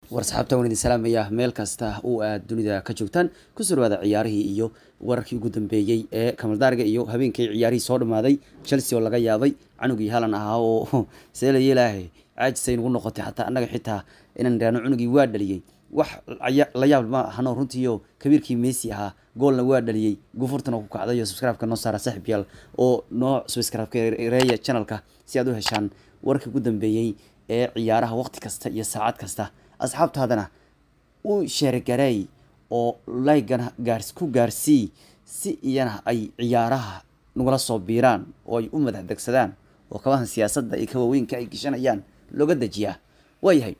war saxaabta waan idin salaamayaa meel kasta oo aad dunida ka joogtaan kusoo dhawaada ciyaarihii iyo wararkii ugu dambeeyey ee kamaldaariga iyo habeenkii ciyaarihii soo dhamaaday chelsea oo laga yaabay canugii halan ahaa oo seela yeelaahe caajisay nagu noqotay xataa annaga xitaa inaan idhaahno cunugii waa dhaliyey wax la yaab ma ahano runtiio kabiirkii messi ahaa goolna waa dhaliyey gufurtana ku kacday oo subscribe-ka noo saara saaxib yaal oo noo subscribe-reeya channelka si aad u heshaan warkii ugu dambeeyey ee ciyaaraha waqti kasta iyo saacad kasta asxaabtaadana u sheergareey oo laygana gaars ku gaarsii si iyana ay ciyaaraha nagula soo biiraan oo ay u madax degsadaan oo kabahan siyaasadda iyo kawaweynka ay geshanayaan looga dejiyaa waayahay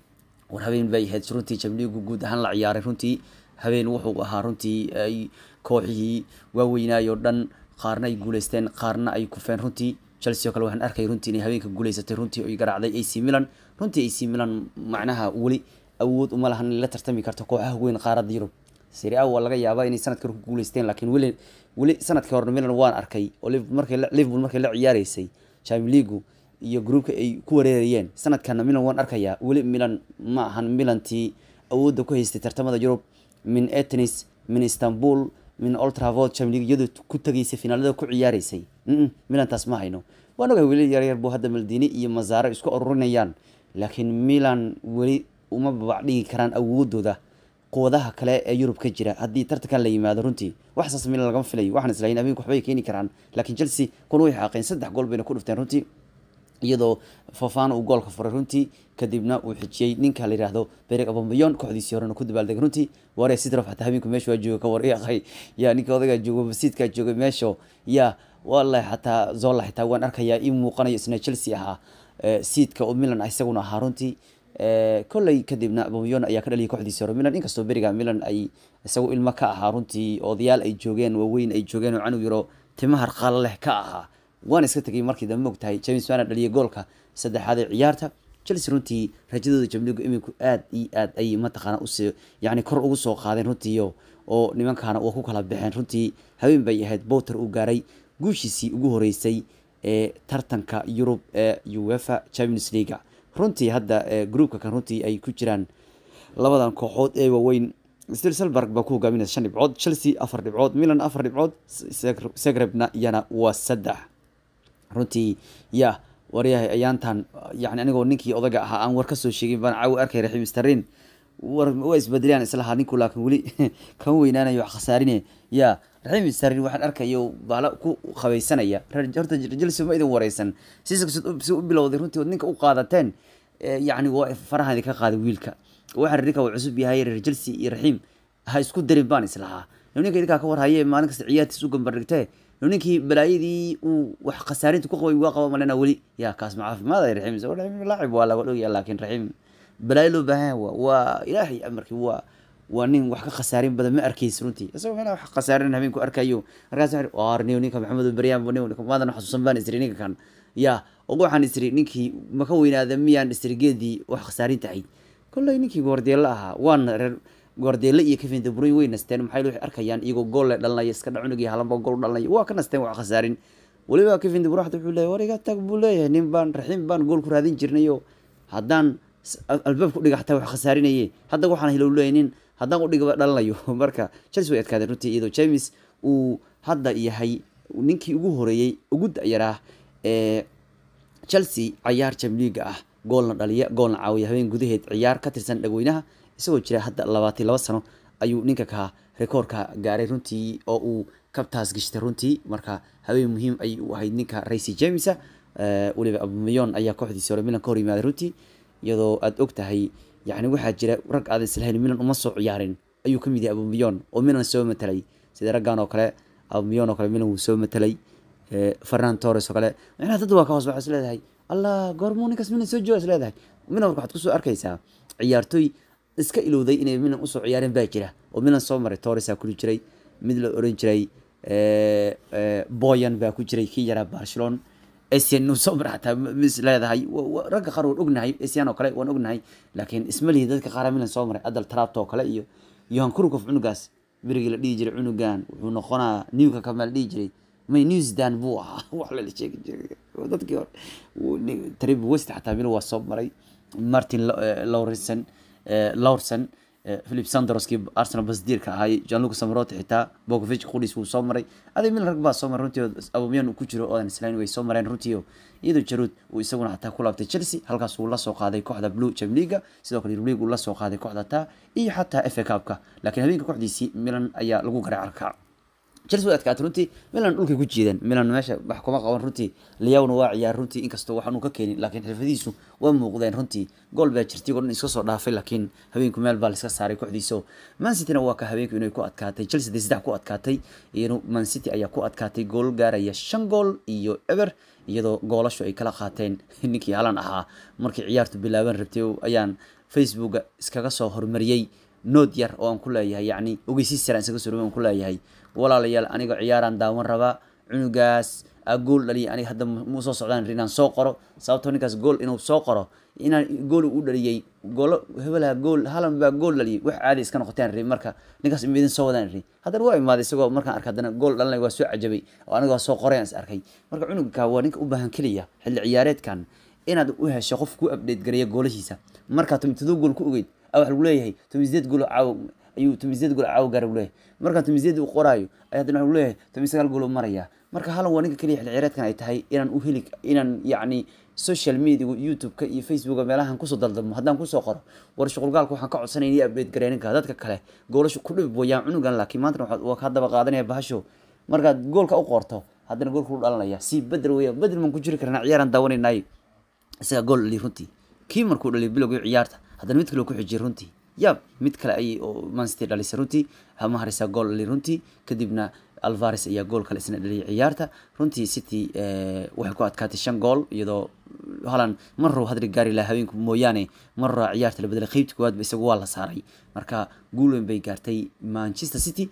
war habeen bay ahayd runtii jamliigu guud ahaan la ciyaaray runtii habeen wuxuu ahaa runtii ay kooxihii waaweynaayoo dhan qaarna ay guuleysteen qaarna ay kufeen runtii chelsea oo kale waxaan arkay runtii inay habeenka guuleysatay runtii oy garaacday ac milan runtii ac milan macnaha weli awood uma lahan inay la tartami karto kooxaha weyn qaaradda yurub seri a waa laga yaabaa inay sanadka hore ku guuleysteen laakiin weli weli sanadkii hore milan waan arkay oo markay liverpool markay la ciyaareysay champions league iyo groupka ay ku wareerayeen sanadkana milan waan arkayaa weli milan ma ahan milantii awoodda ku haystay tartamada yurub min atenis min istanbul min oltravod champions league iyadoo ku tagaysay finaalada ku ciyaareysay milan taas ma hayno waan ogahay weli yaryar buu hadda maldini iyo masaare isku ururinayaan laakiin milan weli uma babac dhigi karaan awoodooda quwadaha kale ee yurub ka jira haddii tartankan la yimaado runtii waxsaas milan lagama filayo waxaan islahayn habeenku waxbay keeni karaan laakiin chelsea kun way xaaqeen saddex gool bayna ku dhufteen runtii iyadoo fofana uu goolka furay runtii kadibna uu xijiyey ninka la yihahdo berig abambayon kooxdiisii horena ku dabaaldegay runtii ware sidrof xataa habeenku meesha waa jooga ka wareeqay ya ninka odagaa jooga masiidkaa joogay meesho ya wallahi xataa zola xitaa waan arkayaa ii muuqanayo isna chelsea ahaa siidka oo milan isaguna ahaa runtii kolley kadibna abambayon ayaa ka dhaliyay kooxdiisii hore milan inkastoo beriga milan ay isagu ilmo ka ahaa runtii odayaal ay joogeen waaweyn ay joogeen oo canug yaro timahar qaala leh ka ahaa waan iska tegay markii dambe mogtahay james wana dhaliyay goolka saddexaad ee ciyaarta chelsea runtii rajadooda jamligu iminku aad iyo aad ay mataqaana us yani kor ugu soo qaadeen runtiio oo nimankaana waa ku kala baxeen runtii habeen bay ahayd bowter uu gaaray guushiisii ugu horeysay ee tartanka yurub ee uefa champions leaga runtii hadda groupka kan runtii ay ku jiraan labadan kooxood ee waaweyn stilselberg baa ku hogaaminaysa shan dhibcood chelsea afar dhibcood milan afar dhibcood segrebna iyana waa saddex runtii ya waryahay ayaantan yani anigoo ninkii odaga ahaa aan war kasoo sheegin baan caawi arkay raxiim starin war waa isbedelayaan islahaa ninku laakiin weli kama weynaanayo wax khasaarine ya raxiim starin waxaan arkayo baala ku qabaysanaya horta chelsea ma idin wareysan si si u bilowday runtii ninka u qaadateen yani waa farahan idinka qaaday wiilka waxaan ninka uu cusub yahay reer chelsea iyo raxiim ha isku darin baan islahaa ninka idinkaa ka warhaye maalin kasta ciyaartiis u gambardhigtee ninkii balaayadii uu wax khasaarinta ku qabay waa qaba malena weli ya kaas ma caafimaad raxiim raxiim laacib waa laga dhogaya laakiin raxiim balaayo loo baahan waa waa ilaahay amarkii waa waa nin wax ka khasaarin badan ma arkaysa runtii isagoo meel wax khasaarin habeenku arkayo markaas arniyo ninka maxamed baryaan maadan xasuusan baan isri ninka kan ya og waxaan isri ninkii maka weynaada miyaan isri geedii wax khasaarin tahay kolley ninkii goordeella ahaa waana reer goordeelle iyo kevin de bruyne way nasteen maxay waxay arkayaan iyagoo gool le dhalanaya iska dhacunug iyo halanba gool dhalanaya waa ka nasteen wax khasaarin weliba kevin de bruyne xataa wuxuu leeyahay war iga tag buu leeyahay nin baan raxiim baan gool ku raadin jirnayo haddaan albaab ku dhiga xataa wax khasaarinaye hadda waxaan hilow leeyahay nin haddaan udhigaba dhalanayo marka chelsea way adkaadeen runtii iyadoo james uu hadda yahay ninkii ugu horeeyey ugu da-yaraa ee chelsea cayaar jamliiga ah goolna dhaliya goolna caawiya habeen gudaheed ciyaar ka tirsan dhagweynaha isagoo jira hadda labaatan laba sano ayuu ninka ka rekoorka gaaray runtii oo uu kabtaas gashtay runtii marka habeen muhiim ay u ahayd ninka racy jamesa weliba abamayon ayaa kooxdiisi hore milan ka hor yimaaday runtii iyadoo aada og tahay yani waxaa jira rag aadan islahayn milan uma soo ciyaarin ayuu kamid yahay abamayon oo milan soo matelay sida raggan oo kale abamayon oo kale milan wuu soo matelay fernan torres oo kale macnaha dad waa ka hoos waxaa is leedahay allah goormuu ninkaas milan soo jooga is leedahay milan marka waxaad kusoo arkaysaa ciyaartoy iska ilowday inay milan usoo ciyaareen baa jira oo milan soo maray torresaa kuli jiray mid la oran jiray boyan baa ku jiray kii yaraa barcelona asian nu soo mara xataa mis leedahay ragga qaar waan ognahay asian oo kale waan ognahay laakiin ismalihi dadka qaara milan soo maray adal trapto oo kale iyo yohan kurukov cunugaas berigii la dhihi jiray cunugan wuxuu noqonaa newka kama la dhihi jiray may new zealand buu ahaa wax lala sheegi jiray dadkii hore trip west xataa milan waa soo maray martin lawrenson lawrson philip sandroskii arsenal basdiirka ahay janluca samaroti xitaa bogovic qudhiis wuu soo maray adig mil rag baa soo maray runtii abumiyan uu ku jiro oodan islayn way soo mareen runtii iyadoo jaruud uu isaguna xataa ku laabtay chelsea halkaas uu la soo qaaday kooxda blue jam leaga sidoo kale league uu la soo qaaday kooxda taa iyo xataa fa cupka laakiin habeenka kooxdiisii milan ayaa lagu garay carka chelsea way adkaatay runtii milan dhulkay ku jiideen milan meesha wax kuma qaban runtii liyawna waa ciyaar runtii inkastoo waxaan uu ka keenin laakiin xirfadiisu waa muuqdeen runtii gool baa jirtay oo dhan iska soo dhaafay laakiin habeenku meel baa laiska saaray kooxdiisa man cityna waa ka habeenku inay ku adkaatay chelsea dee saddex ku adkaatay iyana man city ayaa ku adkaatay gool gaaraya shan gool iyo eber iyadoo goolashu ay kala qaateen ninkii halan ahaa markii ciyaartu bilaaban rabtay ayaan facebooka iskaga soo hormariyey nood yar oo aan ku leeyahay yacni ogeysiis sare aan isaga soo aan ku leeyahay walaalayaal aniga ciyaaraan daawan rabaa cunugaas aa gool dhaliya aniga hadda mu soo socdaan inaan soo qoro sababtoo ninkaas gool inuu soo qoro inaan gool u dhaliyey goolo hebelaha gool halan baa gool dhaliyay wax caadi iska noqoteen ri marka ninkaas imidin soo wadaan ri haddana waa imaaday isagoo markaan arkay haddana gool dhalinay waa soo cajabay oo aniga waa soo qoray aan is arkay marka cunugka waa ninka u baahan keliya xilli ciyaareedkan inaad u hesho qof ku update gareeya goolashiisa markaa tomitadoo gool ku ogeyd a waxa lagu leeyahay tomiseed gool caaw ayuu tomiseed gool caaw gaara leeyahay markaan tomiseed uu qoraayo ayaa haddana waxa leeyahay tomis sagaal gool maraya marka halan waa ninka keliya xilli ciyaareedkan ay tahay inaan u heli inaan yacni social media youtube-ka iyo facebooka meelahan kusoo daldalmo haddaan kusoo qoro war shuqulgaalka waxaan ka codsanaya inay update garee ninka dadka kale goolashu ku dhib wayaan cunugan laakiin maantana waxaad waa ka daba qaadanaya bahasho markaad goolka u qorto haddana goolka u dhalanaya si bedel weya bedel maan ku jiri karnaa ciyaaraan daawanaynaay isaga gool dhaliy runtii kii markuu dhaliy bilowgii ciyaarta haddana mid kale ku xijiyay runtii yaab mid kale ayay oo mancity dhalisay runtii hama harisa gool dhaliy runtii kadibna alvares ayaa gool kale isna dhaliyay ciyaarta runtii city waxay ku adkaatay shan gool iyadoo halan mar row hadri gaari laha haweenku mooyaane mar row ciyaarta la bedelay qeybta koowaadba isagu waa la saaray marka guul weyn bay gaartay manchester city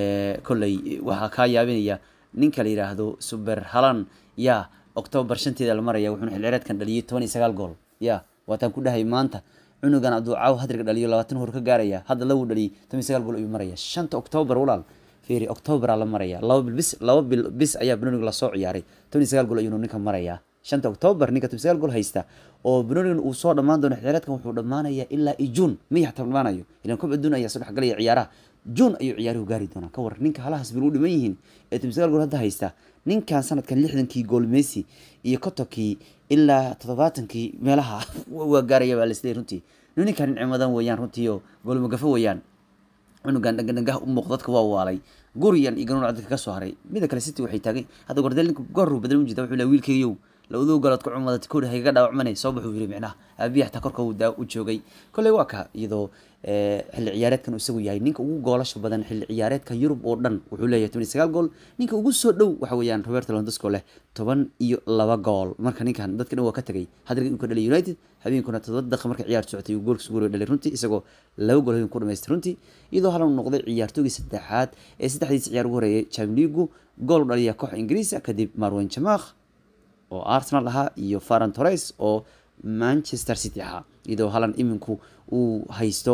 kolley waxaa kaa yaabinaya ninka la yidhaahdo super halan ya october shanteeda la maraya wuxuuna xilcireedkan dhaliyay toban iyo sagaal gool ya waataan ku dhahay maanta cunugan hadduu caaw hadriga dhaliyo labaatan hor ka gaaraya hadda lagu dhaliyay toban iyo sagaal gool ayuu maraya shanta october walaal fiiri october la maraya laba bil bis laba bil bis ayaa banonig lasoo ciyaaray toban iyo sagaal gool ayuunu ninka maraya shanta october ninka toban sagaal gool haysta oo banoonigan uu soo dhammaan doono xilcireedkan wuxuu dhammaanaya ilaa iyo june miya xataa dhammaanayo ilan koob adduun ayaa soo dhexgalaya ciyaaraha june ayuu ciyaaruhu gaari doonaa ka war ninka halahaas bil u dhiman yihiin ee toban sagaal gool hadda haysta ninkan sanadkan lixdankii gool messi iyo kotonkii ilaa toddobaatankii meelaha waa gaaraya baa laisleey runtii ninkan nicmadan weeyaan runtii oo goolmagafo weeyaan cunugan dhangandhangaha u muuq dadka waa waalay guriyan iyo ganuun dadka ka soo haray mida kale city waxay taagay hadda gordel ninka goru badal ujeeda wuxuu leeyahay wiilkaygow lawduu galood ku cumadata koodhi haygaga dhaawacmanay soo baxuu yiri micnaha aabiya xataa korka uu daa u joogay kolley waa ka iyadoo xilli ciyaareedkan uu isagu yahay ninka ugu goolasha badan xilli ciyaareedka yurub oo dhan wuxuu leeyahay toban iyo sagaal gool ninka ugu soo dhow waxa weeyaan roberto londosco leh toban iyo laba gool marka ninkan dadka dhan waa ka tegay hadriga uu ka dhalay united habeenkuna toddoba daqiiqa marka ciyaar socotay uu goolka suguuriga dhalay runtii isagoo laba gool habeen ku dhamaystay runtii iyadoo halan noqday ciyaartoogii saddexaad ee saddexdiisa ciyaar ugu horeeyay chamligu gool u dhaliya kooxa ingiriisa kadib marwan jamakh oo arsenal ahaa iyo faran torres oo manchester city ahaa iyadoo halan iminku uu haysto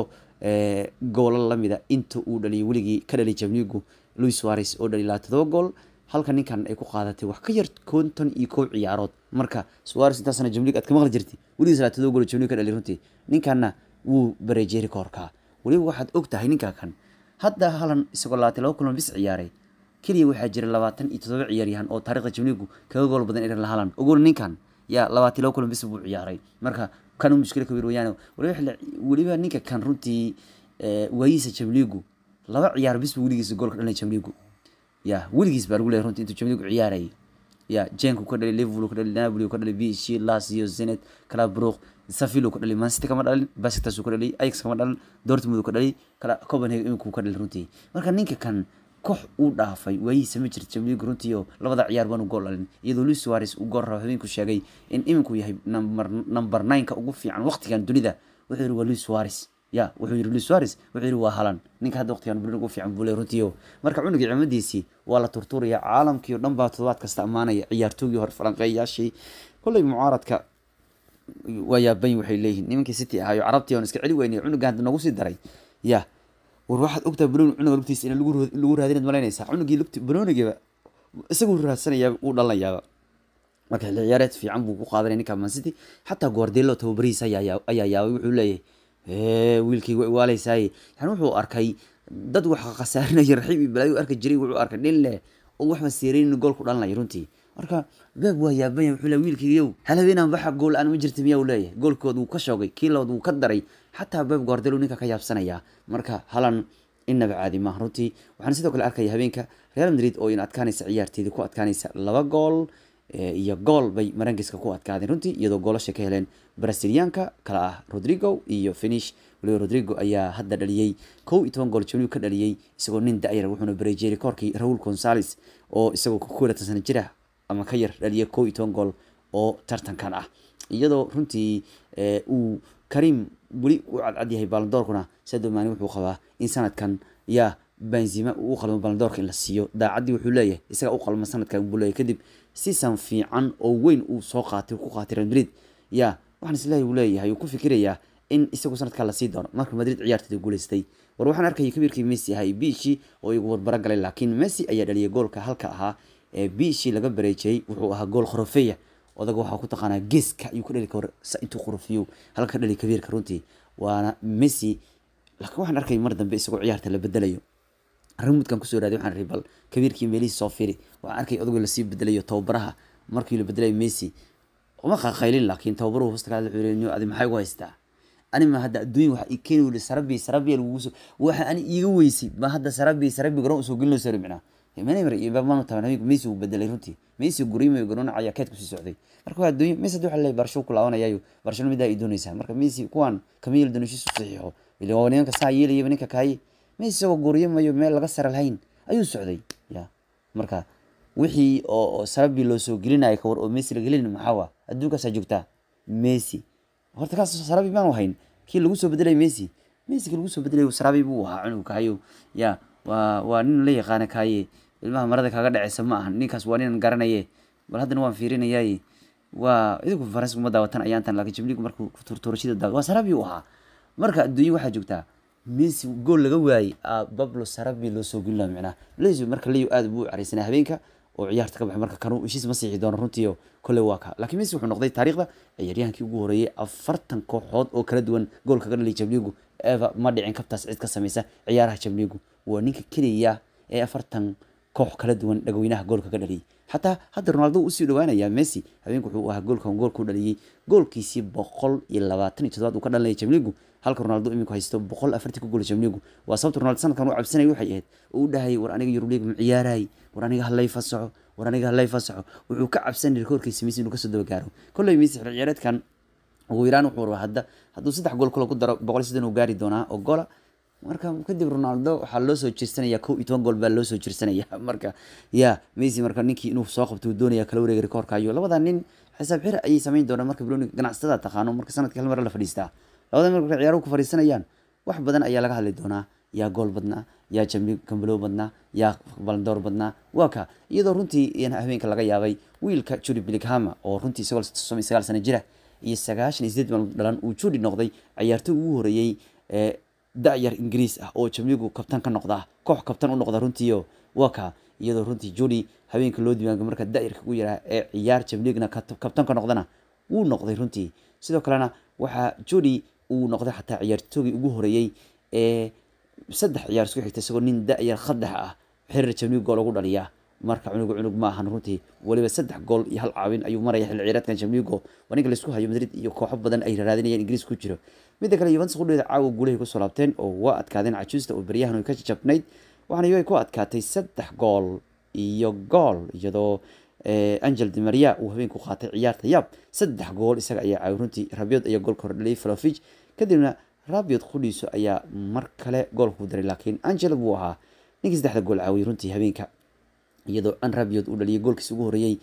goolal lamida inta uu dhaliyay weligii ka dhaliyay jamligu louis suarez oo dhaliy lahaa todoba gool halka ninkan ay ku qaadatay wax ka yar konton iyo kow ciyaarood marka suarez intaasna jamlig aad ka maqli jirtay weligiis laa todoba gool jamlig ka dhaliy runtii ninkanna wuu bareejeeri koorkaa weliba waxaad og tahay ninka kan hadda halan isagoo labaatan laba kulan bis ciyaaray keliya waxaa jira labaatan iyo todoba ciyaaryahan oo taarikhda jamligu kaga gool badan iran halan ogol ninkan yaa labaatan laba kulan bis buu ciyaaray marka kan mushkila kabiir weyaan waliba weliba ninka kan runtii waayiisa jamligu laba ciyaar bis buu weligiisa goolka dhalay jamligu ya weligiis baa lagu leeyahay runtii intuu jamligu ciyaarayay ya jenku ka dhalay liverpool ka dhalay napoli ka dhalay b c lazio zenet calabruq safilo ka dhalay mancity kama dhalin basiktas ka dhalay ajax kama dhalin dortmund ka dhalay kala copenhagen iminku ka dhalay runtii marka ninka kan koox uu dhaafay waayihiisa ma jirto jamligu runtii oo labada ciyaar baanu gool dhalin iyadoo luis suarez uu gool rabo habeenku sheegay in iminku yahay number number nine-ka ugu fiican waqtigan dunida wuxuu yihi waa luis suarez ya wuxuu yihi luis suarez wuxuu yihi waa halan ninka hadda waqtigan dunida ugu fiican buu le runtii oo marka cunugii cimadiisii waa la turtuuraya caalamkii oo dhan baa toddobaad kasta ammaanaya ciyaartoogii hore falanqeeyayaashii kolley mucaaradka waa yaaban waxay leeyihiin nimankii city ahaayo carabtii oon iska celi weynay cunugan hadda noogu sii daray ya war waxaad ogtahay banooni cunuga lugtiisa in lagu raadinaad malaynaysaa cunugii lugti banoonigiiba isagu raadsanaya uu dhalanayaaba marka xilli ciyaareed fiican buu ku qaadanaya ninka man city xataa guardelo tababarihiisa ayaa ayaa yaabay wuxuu leeyahay wiilkii way waaleysaay yani wuxuu arkay dad wax khasaarinaya raxiib iyo balaayo arki jiray wuxuu arkay nin leh oo waxba seeraynin gool ku dhalanaya runtii marka beeb waa yaabanya wuxuu le wiilkiiyow hal habeenaan baxa gool aan ma jirta miyaa uu leeyahay goolkood wuu ka shoogay kii labaad wuu ka daray xataa beeb guardelo ninka ka yaabsanaya marka halan inaba caadi maaha runtii waxaan sidoo kale arkaya habeenka real madrid oo in adkaanaysa ciyaarteedii ku adkaanaysa laba gool iyo gool bay marangiska ku adkaadeen runtii iyadoo goolasha ka heleen brasiliyaanka kala ah rodrigo iyo finish waliba rodrigo ayaa hadda dhaliyey kow iyo toban gool jimligu ka dhaliyey isagoo nin da-yar wuxuuna bareejeeray koorkii raul gonzales oo isagoo kukulatan sana jira ama ka yar dhaliyay kow iyo toban gool oo tartankan ah iyadoo runtii uu karim weli u cadcad yahay balandoorkuna sadio maani wuxuu qabaa in sanadkan yaa benzima uu u qalmo balandoorka in la siiyo daacaddii wuxuu leeyahay isaga u qalma sanadkan buu leeyahay kadib sisan fiican oo weyn uu soo qaatay ku qaatay real madrid ya waxaan isleeyahay uu leeyahay uu ku fikirayaa in isagu sanadkan lasii doono marka madrid ciyaarteeda guuleystay war waxaan arkayay kabiirkii messi ahaa biishii oo igu warbaro galay laakiin messi ayaa dhaliyay goolka halka ahaa ee biishii laga bareejiyey wuxuu ahaa gool khorofeya odaga waxaa ku taqaanaa geeska ayuu ka dhali kar intuu khorofiyo halka ka dhali kabiirka runtii waana messi laakiin waxaan arkay mar dambe isagoo ciyaarta la bedelayo rimudkan kusoo raaday waxaan ri bal kabiirkii meelihii soo firi waxaan arkay odagoo lasii bedelayo tababaraha markii la bedelayo messi uma qaqaylin laakiin tababaruhu hosta kala wuxuu adi maxay ugu haystaa ani ma hadda adduunya waxa i keeni weli sarabi sarabi lagugu soo waxa ani iiga weysay ma hadda sarabi sarabi garoon usoo gelin soo micnaa manemer iyo babmanu taban habeenku messi uu bedelay runtii messi gurimayo garoon ayaa keed kusii socday marka waa adduunya messi hadda waxa leeyahay barsho ku laabanayaayo barshano midaa ay doonaysaa marka messi kuwan kama yeeli doono shiisu saxiixo ila waa nimanka saa yeelayaba ninka kaaye messi isagoo guriyamayo meel laga sara lahayn ayuu socday ya marka wixii oo sarabi loo soo gelinaya kawar oo messi la gelin maxaa adduunkaasaa joogtaa messi horta kaas sarabi maanu hayn kii lagu soo bedelay messi messi kii lagu soo bedelay sarabi buu ahaa cunug kahayo ya waa waa nin la yaqaana kaaye ilmaha marada kaga dhaceysa ma ahan ninkaas waa ninan garanaye bal haddana waan fiirinayay waa idinku faransiga uma daawatan ayaantan laakiin jibligu markuu turturashada daawa waa sarabi u ahaa marka adduunya waxaa joogtaa messi gool laga waayey bablo sarabi loo soo gelin laha micnaha leyo marka leyo aad buu u careysanaa habeenka oo ciyaarta ka baxay marka kanu heshiis ma siixi doono runtiio kole waa ka laakiin messi wuxuu noqday taariikhda ciyaaryahankii ugu horeeyey afartan kooxood oo kala duwan goolka ka dhalay jamligu eva ma dhicin kabtaas cid ka sameysa ciyaaraha jamligu waa ninka keliya ee afartan koox kala duwan dhagweynaha goolka ka dhaliyay xataa hadda ronaldo usii dhawaanaya messi habeenku wuxuu ahaa goolkan goolku dhaliyey goolkiisii boqol iyo labaatan iyo toddobaad uu ka dhalinaya jamligu halka ronaldo iminku haysto boqol afartii ku gool jamligu waa sababta ronaldo sanadkan u cabsanaya waxay ahayd oo u dhahayay war aniga yurub league ma ciyaarayay war aniga halay fasaxo war aniga halay fasaxo wuxuu ka cabsanay rekoorkiisa messi inuu kasoo daba gaaro kolley messi xil ciyaareedkan ugu yaraan wuxuu rabaa hadda hadduu saddex gool kale ku daro boqol iyo siddan uu gaari doonaa oo gola marka kadib ronaldo waxaa loo soo jirsanaya kow iyo toban gool baa loo soo jirsanaya marka ya messi marka ninkii inuu soo qabto uu doonaya kala wareega rekoorka iyo labada nin xisaab xir ayay samayn doonaan marka broni ganacsatada taqaano marka sanadkii hal mar la fadhiistaa labada marka ciyaaruhu ku fadhiisanayaan wax badan ayaa laga hadli doonaa yaa gool badnaa yaa jambi kambalow badnaa yaa balandoor badnaa waa ka iyadoo runtii habeenka laga yaabay wiilka juri bilighama oo runtii isagoo sagaal sano jira iyo sagaashan iyo sideed maalmood dhalan uu judi noqday ciyaartoy ugu horeeyey ee da-yar ingiriis ah oo jamligu kabtan ka noqda koox kabtan u noqda runtiio waa ka iyadoo runtii judi habeenka loo diiwaanga marka da-yarka ugu yaraa ee ciyaar jamligna kabtan ka noqdana wuu noqday runtii sidoo kalena waxaa judi uu noqday xataa ciyaartoogii ugu horeeyey ee saddex ciyaar isku xigta isagoo nin da-yar khadax ah xiriir jamlig gool ugu dhaliyaa marka cunugu cunug ma ahan runtii waliba saddex gool iyo hal caawin ayuu maraya xilli ciyaareedkan jamligo waa ninka laisku hayo madrid iyo kooxo badan ay raadinayaan ingiriis ku jiro midda kale yuventus qudheeda caawa guulahay kusoo laabteen oo waa adkaadeen cajuusta oo beryahan ay ka jajabnayd waxaana iyaga ku adkaatay saddex gool iyo gool iyadoo angel di maria uu habeenku qaatay ciyaarta yaab saddex gool isaga ayaa caawi runtii rabiod ayaa goolka hor dhaliyay flovig kadibna rabiod qudhiiso ayaa mar kale goolku daray laakiin angel buu ahaa ninkii saddexda gool caawiyay runtii habeenka iyadoo an rabiod uu dhaliyay goolkiisa ugu horeeyey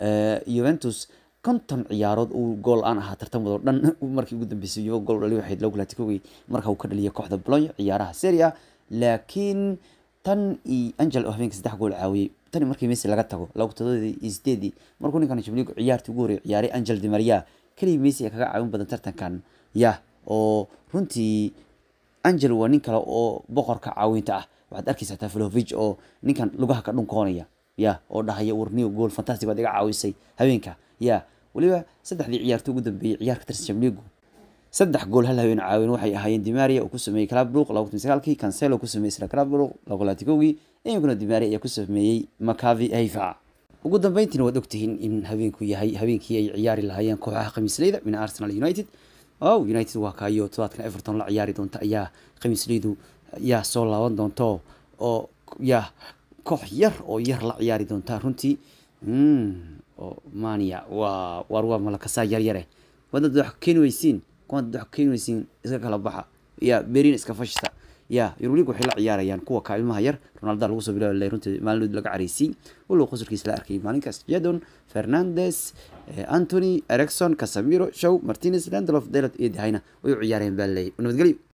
juventus konton ciyaarood uu gool aan ahaa tartamadoo dhan markii ugu dambeysay yuva gool dhaliy waxayd lagu laatikoogay marka uu ka dhaliyay kooxda bologna ciyaaraha serie a laakiin tan iyo angel oo habeenka saddex gool caawiyey tani markii messi laga tago laba todobaadii iyo sideedii markuu ninkan jamligu ciyaartii ugu horreeyay ciyaaray angel di maria keliya messi ay kaga caawin badan tartankan ya oo runtii angel waa nin kale oo boqorka caawinta ah waxaad arkaysa taa flovig oo ninkan lugaha ka dhunkoonaya ya oo dhahaya warniyo gool fantastic baad iga caawisay habeenka ya weliba saddexdii ciyaarto ugu dambeeyey ciyaarka tirsan jamligu saddex gool hal haween caawin waxay ahaayeen dimaria uu ku sameeyey clubrook laba kun sagaalkii cancelo ku sameeyey isla clubrook laba kun labaatankowgii iminkuna dimaria ayaa ku sameeyey makavi haifa ugu dambeyntiina waad ogtihiin in habeenku yahay habeenkii ay ciyaari lahaayeen kooxaha khamiisleyda min arsenal united o united waa kaayo todobaadkan everton la ciyaari doonta ayaa khamiisleydu yaa soo laaban doonto oo yaa koox yar oo yar la ciyaari doonta runtii oo mania waa waar waa malakasaa yaryare wadad wax keeni weysiin kuwad wax keeni weysiin iska kala baxa ya berin iska fashista ya yurulig waxay la ciyaarayaan kuwa ka ilmaha yar ronaldo lagu soo bilaabi runtii maalinood laga caraysay walow qosolkiisa la arkay maalinkaas jadon fernandes anthony ericson casamiro show martinez landlof delot iyo dahayna way u ciyaareen baa leeyay nabadgelyo